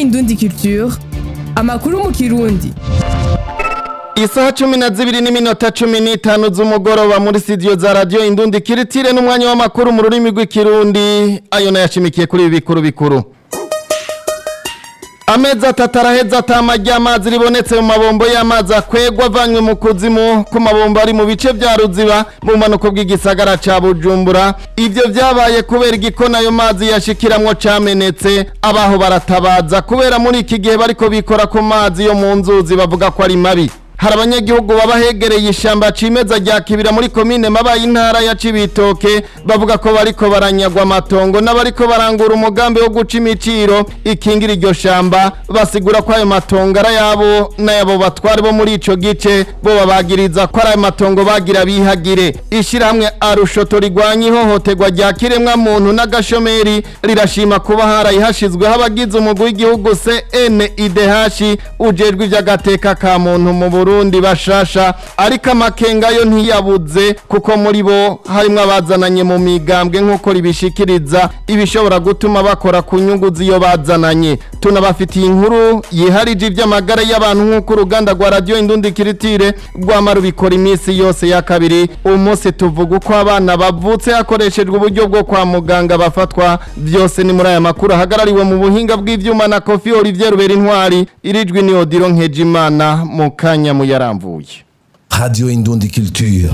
Indundi Culture amakuru mu kirundi Isaha cumi na zibiri n'iminota cumi n'itanu z'umugoroba muri studio za radio Indundi Kiritire n'umwanya w'amakuru mu rurimi rw'ikirundi ayo nayashimikiye kuri ibi bikuru bikuru Amezi atatu araheze atama ry'amazi ribonetse mu mabombo y'amazi akwegwa avanywe mu kuzimu ku mabombo ari mu bice vya Ruziba mu manuko bw'igisagara ca Bujumbura ivyo vyabaye kubera igikona ayo mazi yashikiramwo camenetse abaho baratabaza kubera muri iki gihe bariko bikora ku mazi yo mu nzuzi bavuga ko ari mabi hari abanyagihugu baba hegereye ishamba cimeza rya kibira muri komine mabaye intara ya cibitoke bavuga ko bariko baranyagwa amatongo n'abariko barangura umugambi wo guca imiciro ikingira iryo shamba basigura ko ayo matongo ari ayabo n'ayabo batware bo muri ico gice bo babagiriza ko ari ayo matongo bagira bihagire ishirahamwe arushoto rigwanya ihohoterwa rya kiremwa muntu n'agashomeri rirashima kuba harayihashizweho abagize umugwi w'igihugu CNIDH ujejwe ivy'agateka ka muntu mu Burundi bashasha ariko amakenga yo ntiyabuze kuko muri bo harimwo abazananye mu migambwe nk'uko ribishikiriza ibishobora gutuma bakora ku nyungu z'iyo bazananye tunabafitiye inkuru yiharije ivy'amagara y'abantu nk'uko uruganda rwa radio Indundi Kiritire rwama rubikora iminsi yose ya kabiri uyu munsi tuvuga uko abana bavutse hakoreshejwe uburyo bwo kwa muganga bafatwa byose ni muri aya makuru ahagarariwe mu buhinga bw'ivyuma na Kofi Olivier Rubera Intwari irijwi ni Odilo Nkejimana mu kanya muyaramvuye Radio Indundi Culture.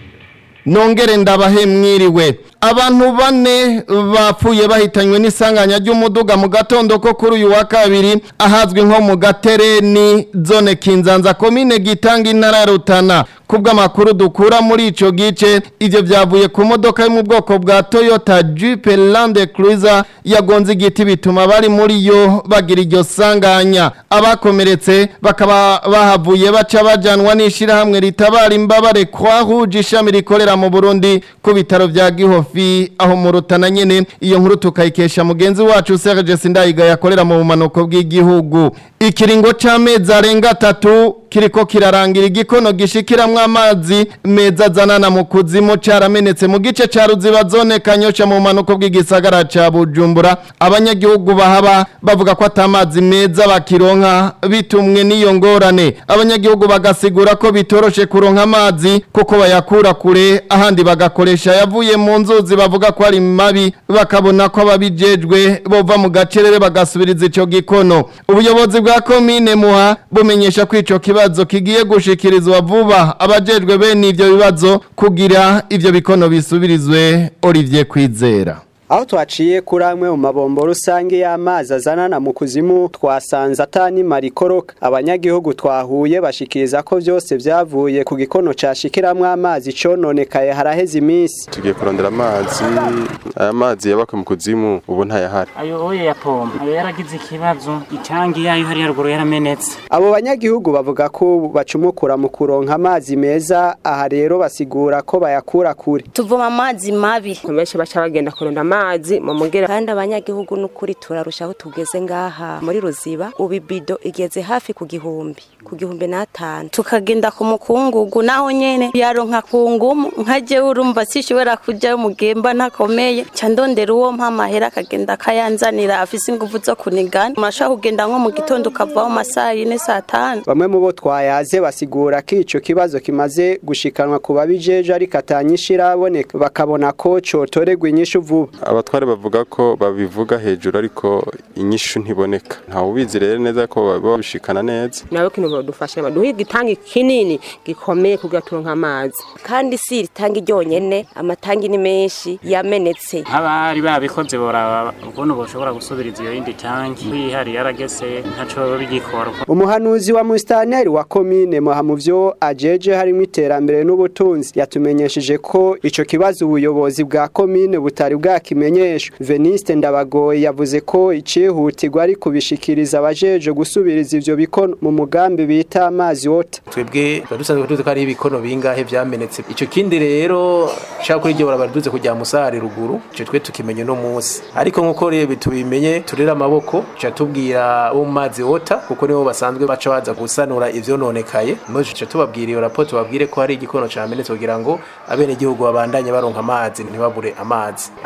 nongere ndabahe mwiriwe abantu bane bapfuye bahitanywe n'isanganya ry'umuduga mu gatondo ko kuri uyu wa kabiri ahazwi nko mu gatereni zone kinzanza komine gitanga intara ya rutana kubw'amakuru dukura muri ico gice ivyo vyavuye ku modoka yo mu bwoko bwa Toyota Jeep Land Cruiser yagonze igiti bituma bari muri yo bagira iryo sanganya abakomeretse bakaba bahavuye baca bajanwa n'ishirahamwe ritabara imbabare Croix Rouge ishami rikorera mu Burundi ku bitaro vya Gihofi aho mu Rutana nyene iyo nkuru tukayikesha mugenzi wacu Serge Sindayiga yakorera mu bumanuko bw'igihugu ikiringo c'amezi arenga atatu kiriko kirarangira igikono gishikiramwo amazi meza azanana mu kuzimu caramenetse mu gice ca ruziba zone kanyosha mu manuko bw'igisagara ca bujumbura abanyagihugu bahaba bavuga ko atamazi meza bakironka bitumwe n'iyo ngorane abanyagihugu bagasigura ko bitoroshe kuronka amazi kuko bayakura kure ahandi bagakoresha yavuye mu nzuzi bavuga ko ari mabi bakabona ko ababijejwe bova mu gacerere bagasubiriza ico gikono ubuyobozi bwa komine muha bumenyesha ko ico kibazo kigiye gushikirizwa vuba abajejwe bene ivyo bibazo kugira ivyo bikono bisubirizwe Olivier Kwizera aho twaciye kuri amwe mu mabombo rusange y'amazi azanana mu kuzimu twasanze atani marikoroka abanyagihugu twahuye bashikiriza ko byose byavuye ku gikono cashikiramwo amazi cononekaye haraheze iminsi tugiye kurondera amazi aya mazi yabaka mu kuzimu ubu ntayahari ayo oye ya pompa ayo yaragize ikibazo itangi yayo hari haruguru yaramenetse abo banyagihugu bavuga ko bacumukura mu kuronka amazi meza aha rero basigura ko bayakura kure tuvoma amazi mabi benshi baca bagenda kurunda amazi mu mugera kandi abanyagihugu n'ukuri turarushaho tugeze ngaha muri ruziba ubu ibido igeze hafi ku gihumbi ku gihumbi n'atanu tukagenda ku mukungugu naho nyene yaronka ku ngumu nka jewe urumva sishobora kujayo mugemba ntakomeye ca ndondera uwo mpa amahera akagenda akayanzanira afise inguvu zo kunigana murashobora kugenda nko mu gitondo ukavaho masaha yine saa tanu bamwe mu bo twayaze basigura ko ico kibazo kimaze gushikanwa ku babijeje ariko atanyisha iraboneka bakabona ko cotoregwa inyishu vuba abatware bavuga ko babivuga hejuru ariko inyishu ntiboneka ntawe ubizi rero neza ko baba babishikana neza nawe kintu badufasha baduha igitangi kinini gikomeye kugira turonka amazi kandi si iritangi ryonyene amatangi ni menshi yamenetse nk'abari babikoze boraba ukuntu boshobora gusubiriza iyo yindi tangi yihari yaragese ntaco bigikora umuhanuzi wa mustaneri wa komine muha mu vyo ajeje harimo iterambere n'ubutunzi yatumenyesheje ko ico kibazo ubuyobozi bwa komine butari bwakimenyeshwa veniste ndabagoye yavuze ko icihutirwa ari kubishikiriza abajeje gusubiriza ivyo bikono mu mugambi bita amazi wota twebwe badusanzwe tuzi ko ari ibikono bingahe vyamenetse ico kindi rero shaka kuri iryo barabara duze kujya musare ruguru ico twe tukimenye no munsi ariko nkuko rebe tubimenye turera amaboko ca tubwira bo mu mazi wota kuko nibo basanzwe baca baza gusanura ivyononekaye muje ca tubabwira iyo raporo tubabwire ko hari igikono camenetse kugira ngo abene gihugu babandanye baronka amazi ntibabure amazi aba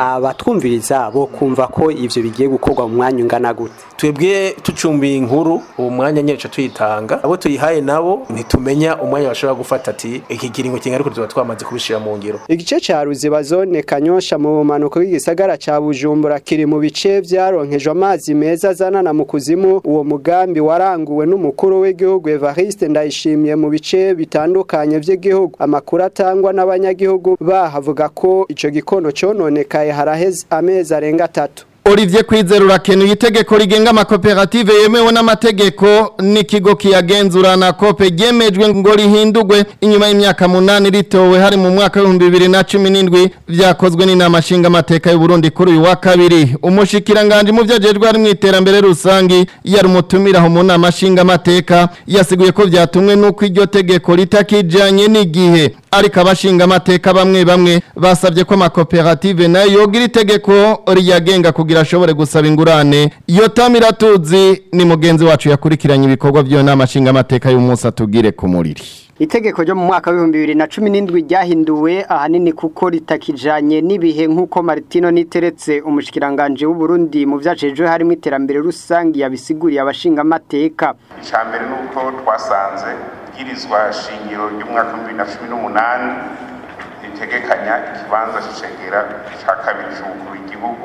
abatwumviriza bo kumva ko ivyo bigiye gukorwa mu mwanya ungana gute twebwe tucumbiye inkuru uwo mwanya nyine tuyitanga abo tuyihaye nabo ntitumenya umwanya bashobora gufata ati iki kiringo kingana tuba twamaze kubishyira mu ngiro igice ca ruziba zone kanyosha mu bumanuko bw'igisagara ca bujumbura kiri mu bice vyaronkejwe amazi meza azanana mu kuzimu uwo mugambi waranguwe n'umukuru w'igihugu evariste ndayishimiye mu bice bitandukanye vy'igihugu amakuru atangwa n'abanyagihugu bahavuga ko ico gikono cononekaye haraheze amezi arenga atatu Olivier Kwizera urakenuye itegeko rigenga amakoperative yemewe n'amategeko n'ikigo kiyagenzura na kope ryemejwe ngo rihindurwe inyuma y'imyaka munani ritowe hari mu mwaka w'ibihumbi bibiri na cumi n'indwi vyakozwe n'inama nshingamateka y'u Burundi kuri uyu wa kabiri umushikiranganje mu vyajejwe hari mu iterambere rusangi yari umutumiraho mu nama nshingamateka yasiguye ko vyatumwe n'uko iryo tegeko ritakijanye n'igihe ariko abashingamateka bamwe bamwe basabye ko amakoperative nayo yogira itegeko riyagenga kugira ashobore gusaba ingurane iyo tamiratuzi ni mugenzi wacu yakurikiranye ibikorwa by'iyo nama nshingamateka y'umunsi atugire ku muriri itegeko ryo mu mwaka w'ibihumbi bibiri na cumi n'indwi ryahinduwe ahanini kuko ritakijanye n'ibihe nk'uko Martino niteretse umushikiranganje w'u Burundi mu vyacejwe harimo iterambere rusangi yabisiguriye abashingamateka icambere nuko twasanze bwirizwa shingiro ry'umwaka w'ibihumbi bibiri na cumi n'umunani ritegekanya ikibanza c'icegera ca kabiri c'umukuru w'igihugu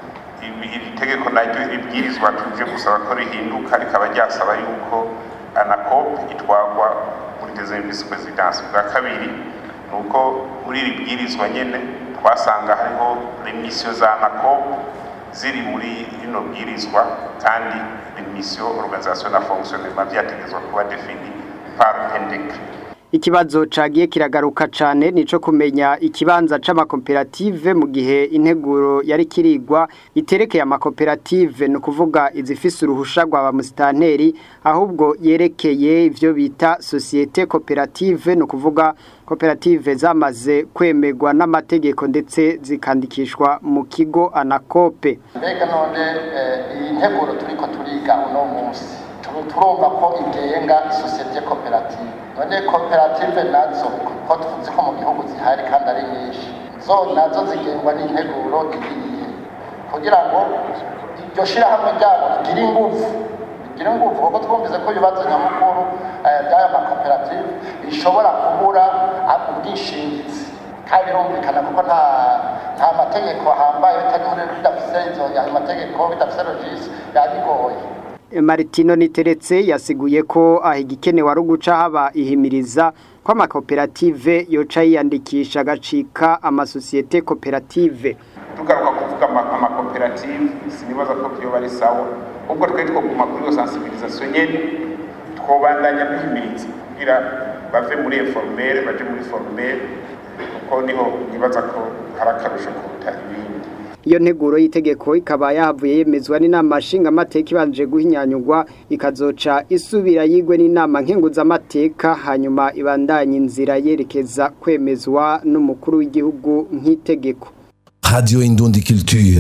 iri tegeko naryo ribwirizwa tuje gusaba ko rihinduka rikaba ryasaba yuko anacop itwagwa muri deuxième vice présidence bwa kabiri nuko muri iri bwirizwa nyene twasanga hariho remission za anacop ziri muri rino bwirizwa kandi remission organisation na fonctionnement vyategezwa kuba defini par un décret ikibazo cagiye kiragaruka cane nico kumenya ikibanza c'amakoperative mu gihe integuro yari kirigwa iterekeye amakoperative no kuvuga izifise uruhusha rwa bamusitanteri ahubwo yerekeye ivyo bita societe cooperative no kuvuga koperative zamaze kwemerwa n'amategeko ndetse zikandikishwa mu kigo anakope mbega none iyi nteguro turiko turiga uno munsi turumva ko igenga societe cooperative none koperative nazo ko tuzi ko mu gihugu zihari kandi ari nyinshi zo nazo zigengwa n'integuro igiye kugira ngo iryo shirahamwe ryabo rigire ingufu rigire ingufu kuko twumvise ko ibibazo nyamukuru by'aya makoperative bishobora kubura ubwishingizi kandi birumvikana kuko nta nta mategeko ahambaye bidafise izo ayo mategeko bidafise logisi yabigoye Martino niteretse yasiguye ko aho igikenewe ari uguca haba ihimiriza ko amakoperative yoca yiyandikisha agacika amasosiyete koperative tugaruka kuvuga amakoperative sinibaza ko byoba ari sawa ubwo twari twoguma kuri iyo sensibilisation nyene twobandanya duhimiriza kugira bave muri informere baje muri formere kuko niho nibaza ko hari akarusho kuruta ibindi iyo nteguro y'itegeko ikaba yahavuye yemezwa n'inama nshingamateka ibanje guhinyanyurwa ikazoca isubira yigwe n'inama nkenguzamateka hanyuma ibandanya inzira yerekeza kwemezwa n'umukuru w'igihugu nk'itegeko Radio Indundi Culture.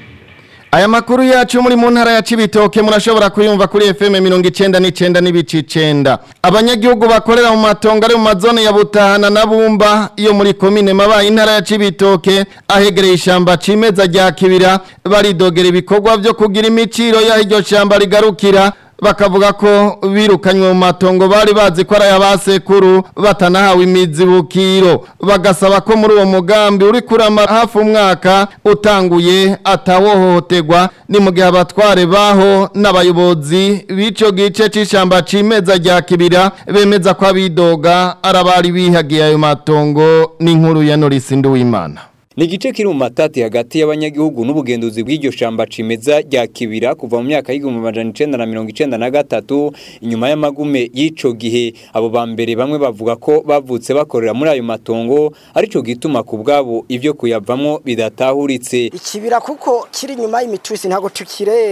Aya makuru yacu muri mu ntara ya Cibitoke murashobora kuyumva kuri FM 99 n'ibici 9. Abanyagihugu bakorera mu matongo ari mu mazone ya Butahana na Bumba iyo muri commune mabaye intara ya Cibitoke ahegereye ishamba cimeza rya Kibira baridogera ibikorwa byo kugira imiciro ya iryo shamba rigarukira bakavuga ko birukanywe mu matongo bari bazi ko ari ayabasekuru batanahawe imizibukiro bagasaba ko muri uwo mugambi uri kurama hafi umwaka utanguye atawohohoterwa ni mu gihe abatware baho n'abayobozi b'ico gice c'ishamba cimeza rya kibira bemeza ko abidoga arabari bihagiye ayo matongo n'inkuru ya Norisi Nduwimana ni igice kiri mu matati hagati y'abanyagihugu n'ubugenduzi bw'iryo shamba cimeza rya kibira kuva mu myaka y'igihumbi amajana icenda na mirongo icenda na gatatu inyuma y'amagume y'ico gihe abo ba mbere bamwe bavuga ko bavutse bakorera muri ayo matongo arico gituma ku bwabo ivyo kuyavamwo bidatahuritse ikibira kuko kiri inyuma y'imitusi ntabwo tukirenga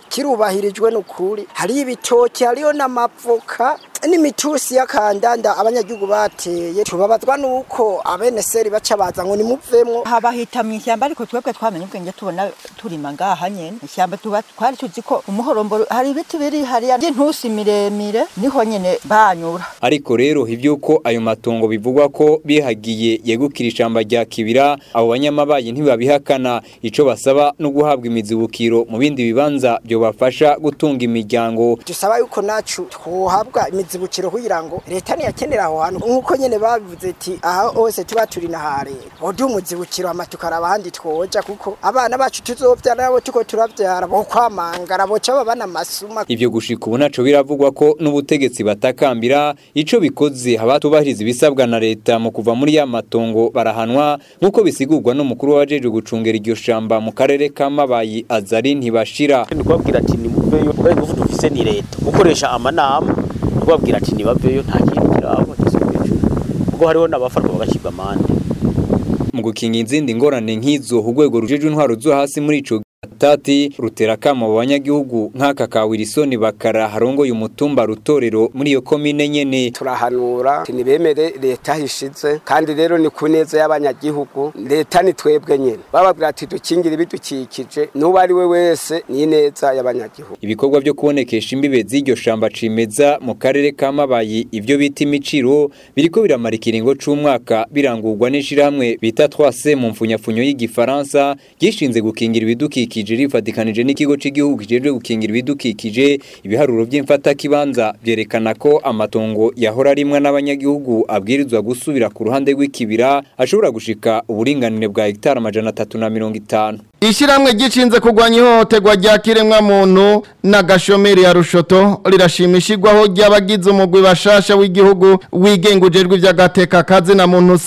kirubahirijwe n'ukuri hariyo ibitoki hariyo n'amavoka n'imitusi y'akandanda abanyagihugu bateye tubabazwa nuko abeneseri baca baza ngo nimuvemwo haba hita mu ishyamba ariko twebwe twamenye ubwenge tubona turima ngaha nyene ishyamba tuba twari tuzi ko umuhorombo hari ibiti biri hariya by'intusi miremire niho nyene banyura ariko rero ivyuko ayo matongo bivugwa ko bihagiye yegukira ishamba rya kibira abo banyamabayi ntibabihakana ico basaba no guhabwa imizibukiro mu bindi bibanza byo bafasha gutunga imiryango dusaba yuko nacu twohabwa imizibukiro kugira ngo leta niyakenera aho hantu nk'uko nyene babivuze ati aha hose tuba turi na ha leta oduha umuzibukiro hama tukaraba ahandi twoja kuko abana bacu tuzovyara nabo tuko turavyara bo kwamangara boca babana amasuma ivyo gushika ubu naco biravugwa ko n'ubutegetsi batakambira ico bikoze abatubahiriza ibisabwa na leta mu kuva muri ya matongo barahanwa nk'uko bisigurwa n'umukuru wajejwe gucungera iryo shamba mu karere ka Mabayi Azari ntibashira kubabwira ati nimuveyo kubera ingufu dufise ni leta gukoresha amanama kubabwira ati nibaveyo nta kintu kiraba gisubije kuko hariho n'abafarwa bagashirwa amande mu gukinga izindi ngorane nk'izo urwego rujejwe intwaro zo hasi muri ico tati rutera kama abanyagihugu nk'aka ka Wilson bakara harongoye umutumba rutorero muri iyo komine nyene turahanura nibemere leta hishize kandi rero ni kuneza y'abanyagihugu leta ni twebwe nyene bababwira ati dukingira ibidukikije n'uwo ari we wese ni neza y'abanyagihugu ibikorwa byo kubonekesha imbibe z'iryo shamba cimeza mu karere ka Mabayi ivyo bita imiciro biriko biramara ikiringo c'umwaka birangurwa n'ishirahamwe bita 3C mu mfunyafunyo y'igifaransa gishinze gukingira ibidukikije ibidukikije rifatikanije n'ikigo cy'igihugu kijejwe gukingira ibidukikije ibiharuro by'imfata kibanza byerekana ko amatongo yahora arimwa n'abanyagihugu abwirizwa gusubira ku ruhande rw'ikibira ashobora gushika uburinganire bwa hegitari amajana atatu na mirongo itanu Ishiramwe gicinze kugwanya ihohoterwa rya kiremwa muntu na gashomeri ya rushoto rirashimishirwaho ry'abagize umugwi bashasha w'igihugu wigengujejwe ivy'agateka kazi na muntu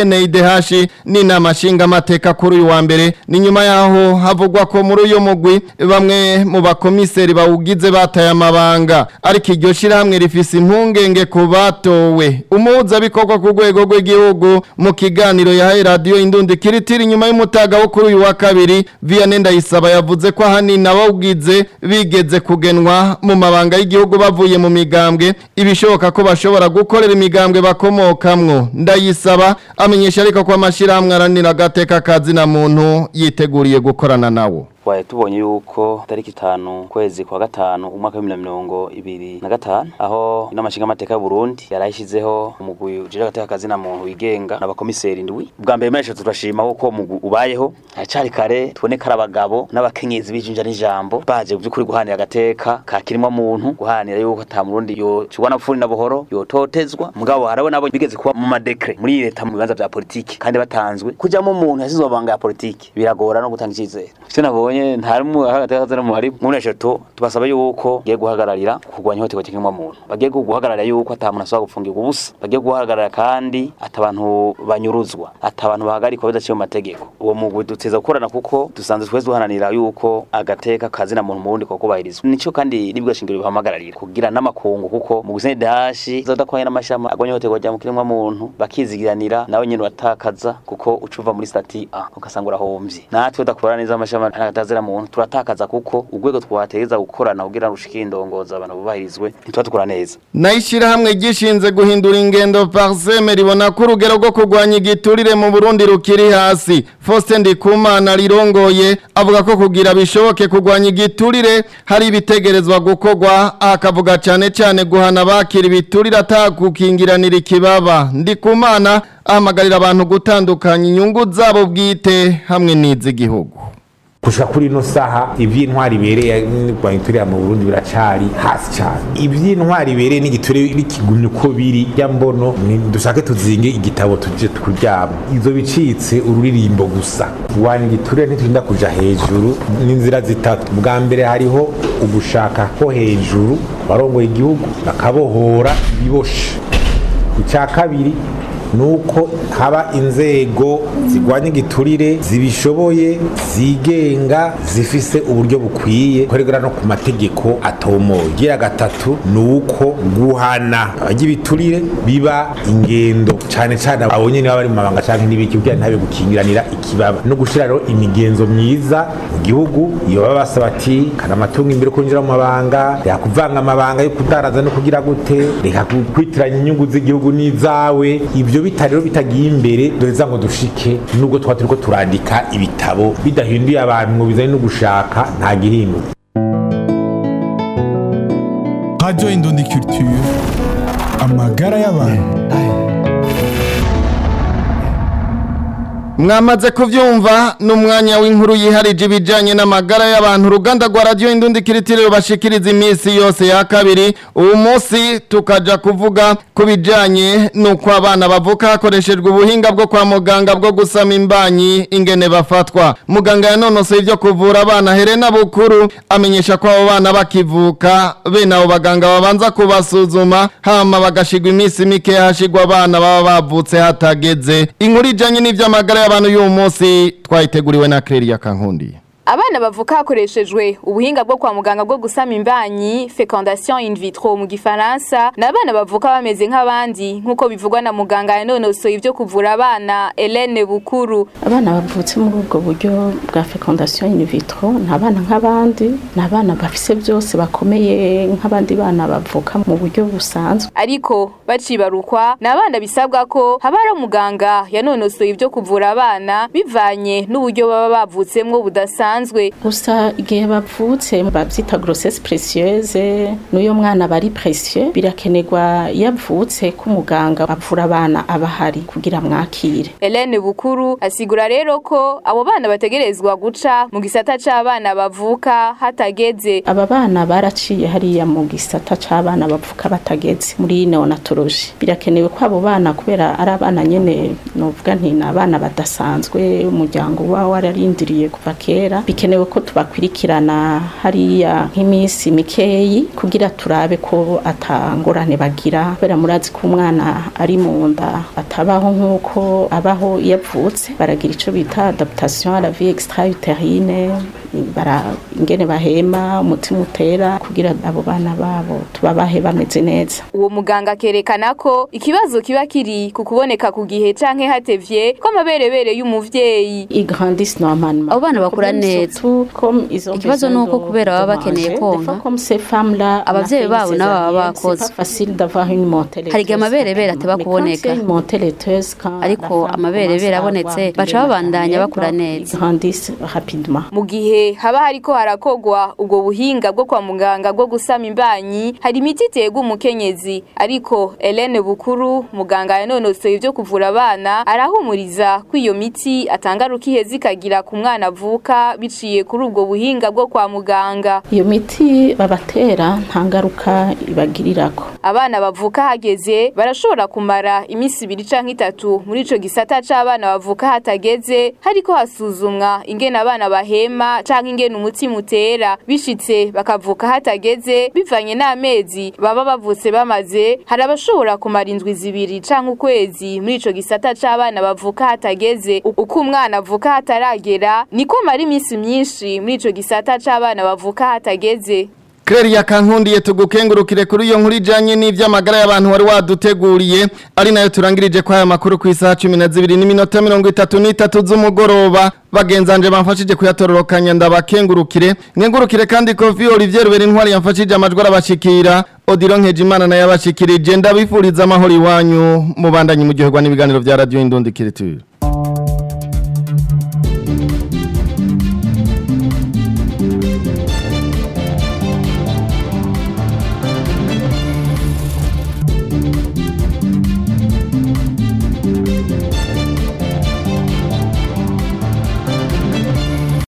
CNIDH n'inama nshinga amateka kuri uyu wa mbere ni nyuma yaho havugwa ko muri uyu mugwi bamwe mu bakomiseri bawugize bataye amabanga ariko iryo shiramwe rifise impungenge ku batowe umuhuza bikorwa ku rwego rw'igihugu mu kiganiro yahaye radio indundi kiritiri nyuma y'umutaga wo kuri uyu wa kabiri Vianney Ndayisaba yavuze ko ahanini abawugize bigeze kugenwa mu mabanga y'igihugu bavuye mu migambwe ibishoboka ko bashobora gukorera imigambwe bakomokamwo Ndayisaba amenyesha ariko ko amashirahamwe aranira agateka kazi na muntu yiteguriye gukorana nawo twaye tubonye yuko tariki itanu kwezi kwa gatanu umwaka w'ibihumbi na mirongo ibiri na gatanu aho inama nshingamateka y'uburundi yarayishyizeho umugwi ujejwe agateka kazi na muntu wigenga n'abakomiseri indwi bwa mbere meshe turashima kuko umugwi ubayeho haracari kare tubone ko ari abagabo n'abakenyezi bijinja n'ijambo baje by'ukuri guhanira agateka ka kirimo muntu guhanira yuko ata murundi yocigwa na pfuni na buhoro yototezwa mugabo harawe nabo bigeze kuba mu madekre muri leta mu bibanza vya politiki kandi batanzwe kujamo umuntu yasizwe amabanga ya politiki biragora no gutanga icizere ivyo nabonye tubonye ntarimwe hagati no muhari muri eshatu tubasaba yuko giye guhagararira kurwanya ihohoterwa cyangwa muntu bagiye guhagararira yuko ata muntu ashobora gufungirwa ubusa bagiye guhagararira kandi ata abantu banyuruzwa ata abantu bahagarikwa bidaciye mu mategeko uwo mugwi duteza gukorana kuko dusanzwe twese duhananira yuko agateka kazi na muntu mu wundi kubahirizwa nico kandi nibwo shingiro bihamagararira kugira n'amakungu kuko mu gusene dashi zodakwanye n'amashama agwanya ihohoterwa rya mukiremwa muntu bakizigiranira nawe nyene watakaza kuko ucuva muri stati A ugasanga urahomvye natwe udakora neza amashama atazira muntu turatakaza kuko urwego twategeza gukorana kugira ngo ushikire indongoza abantu bubahirizwe ntituba dukora neza nayishira hamwe gishinze guhindura ingendo parseme ribona ko urugero rwo kurwanya igiturire mu Burundi rukiri hasi Faustin Ndikumana rirongoye avuga ko kugira bishoboke kurwanya igiturire hari ibitegerezwa gukorwa akavuga cyane cyane guhana bakira ibiturire atakukingiranira ikibaba Ndikumana ahamagarira abantu gutandukanya inyungu zabo bwite hamwe n'iz'igihugu gushika kuri ino saha ivy'intwari ibereye rwanyituriya mu Burundi biracari hasi cyane ivy'intwari ibereye n'igiture bikigumye uko biri ya mbono dushake tuzinge igitabo tuje kuryama izo bicitse ururirimbo gusa wani igiture ntiturinda kuja hejuru n'inzira zitatu bwa mbere hariho ugushaka ko hejuru barongoye igihugu bakabohora ibiboshe icya kabiri nuko haba inzego zigwanya igiturire zibishoboye zigenga zifise uburyo bukwiye korera no ku mategeko atomoye gira gatatu nuko guhana abajya ibiturire biba ingendo cane cane abo nyene baba bari mu mabanga canke n'ibiki kugira ntabe gukingiranira ikibaba no gushira rero imigenzo myiza mu gihugu iyo baba basaba ati kana amatungo imbere kwinjira mu mabanga reka kuvanga amabanga yo kudaraza no kugira gute reka kwitiranya inyungu z'igihugu n'izawe ibyo bitari rero bitagiye imbere duheza ngo dushike nubwo twaba turiko turandika ibitabo bidahinduye abantu ngo bizane no gushaka nta gihinduka Radio Indundi Culture amagara y'abantu mwamaze kuvyumva n'umwanya w'inkuru yiharije ibijanye n'amagara y'abantu uruganda rwa radio indundi kiritire rubashikiriza iminsi yose ya kabiri ubu munsi tukaja kuvuga ku bijanye n'uko abana bavuka hakoreshejwe ubuhinga bwo kwa muganga bwo gusama imbanyi ingene bafatwa muganga yanonosoye ivyo kuvura abana Helena Bukuru amenyesha ko abo bana bakivuka bene abo baganga babanza kubasuzuma hama bagashigwa iminsi mike hashigwa abana baba bavutse hatageze inkuru ijanye n'ivy'amagara y'abantu y'uyu munsi twayiteguriwe na Claire Kankundi Abana bavuka hakoreshejwe ubuhinga bwo kwa muganga bwo gusama imbanyi fecondation in vitro mu gifaransa ni abana bavuka bameze nk'abandi nk'uko bivugwa na muganga yanonosoye ivyo kuvura abana Helene Bukuru abana bavutse muri ubwo buryo bwa fecondation in vitro ni abana nk'abandi ni abana bafise byose bakomeye nk'abandi bana bavuka mu buryo busanzwe ariko bacibarukwa ni abana bisabwa ko haba hari umuganga yanonosoye ivyo kuvura abana bivanye n'uburyo baba bavutsemwo budasanzwe bisanzwe gusa igihe bavutse bavyita grossesse précieuse n'uyo mwana bari précieux birakenerwa yavutse ko umuganga avura abana abahari kugira mwakire Helene Bukuru asigura rero ko abo bana bategerezwa guca mu gisata c'abana bavuka hatageze aba bana baraciye hariya mu gisata c'abana bavuka batageze muri neonatologie birakenewe ko abo bana kubera ari abana nyene novuga nti ni abana badasanzwe umuryango uba wararindiriye kuva kera bikenewe ko tubakwirikirana hariya nk'iminsi mikeyi kugira turabe ko atangorane bagira kubera murazi ko umwana ari mu nda atabaho nk'uko abaho iyo avutse baragira icyo bita adaptation à la vie extra-utérine bara ingene bahema umutima utera kugira abo bana babo tubabahe bameze neza uwo muganga akerekana ko ikibazo kiba kiri ku kuboneka ku gihe canke hatevye ko amaberebere y'umuvyeyi igrandis normalement abo bana bakura neza ikibazo ni uko kubera baba bakeneye konka abavyeyi babo nabo baba bakoze hari igihe amaberebere ataba kuboneka ariko amaberebere abonetse baca babandanya bakura neza mu gihe haba hariko harakogwa ubwo buhinga bwo kwa muganga bwo gusama imbanyi hari imiti iterwa umukenyezi ariko Helene Bukuru muganga yanonosoye ivyo kuvura abana arahumuriza ko iyo miti atangaruka iheze ikagira ku mwana avuka biciye kuri ubwo buhinga bwo kwa muganga iyo miti babatera nta ngaruka ibagirirako abana bavuka hageze barashobora kumara iminsi ibiri canke itatu muri ico gisata c'abana bavuka hatageze hariko hasuzumwa ingene abana bahema canke ingene umutima utera bishitse bakavuka hatageze bivanye n'amezi baba bavutse bamaze hari abashobora kumara indwi zibiri canke ukwezi muri ico gisata c'abana bavuka hatageze uko umwana avuka hataragera niko mara iminsi myinshi muri ico gisata c'abana bavuka hatageze Claire Kankundiye tugukengurukire kuri iyo nkuru ijanye n'ivy'amagara y'abantu wari waduteguriye ari nayo turangirije kwa aya makuru ku isaha 12 n'iminota 33 z'umugoroba bagenzanje bamfashije kuyatororokanya ndabakengurukire nkengurukire kandi Kofi Olivier Rubera intwari yamfashije amajwi arabashikira Odilo Nkejimana nayo abashikirije ndabifuriza amahoro iwanyu mubandanye mu gihe n'ibiganiro vya Radio Indundi Kiriture